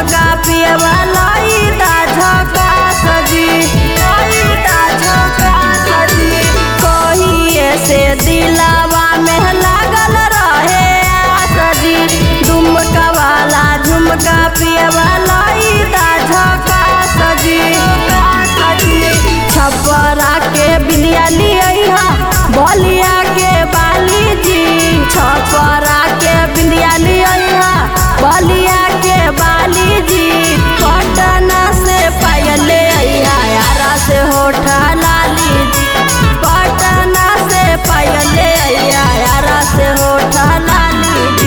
झुमका पियवा लईता झका सजी लईता झका सजी कहिए से दिलावा में लागल रहे सजी दुमका वाला झुमका पियवा लईता झका सजी छपरा के बिलिया लिया बलिया के बाली जी छपरा के बिलिया लिया बलिया के बाली जी पटना से पायले यारा से होठा लाली जी पटना से पायले यारा से होठा लाली जी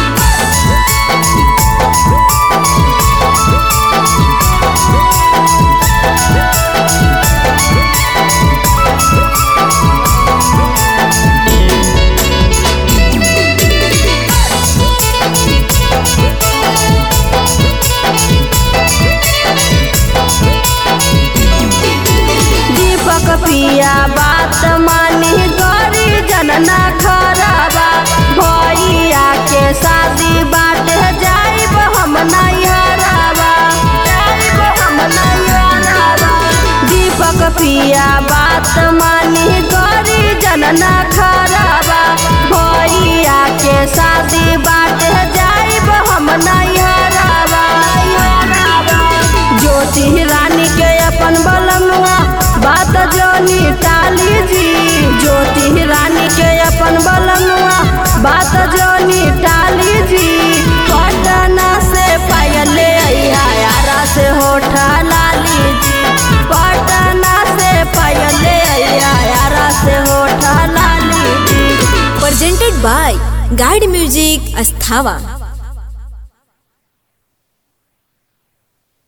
दीपक पिया बात मानी गरी जनना खराबा भैया के शादी बाट जाइब हम नहीं हराबा जाइब हम नहीं हराबा दीपक पिया बात मानी गरी जनना खराबा भैया के शादी बाट जाइब हम नहीं हराबा नहीं हराबा ज्योति रानी के अपन बलनुआ बात जोनी टाली जी ज्योति रानी के अपन बलनुआ बात जोनी टाली जी पटना से पायले यारा से होठा लाली जी पटना से पायले यारा से होठा लाली जी presented by Guide Music Asthava.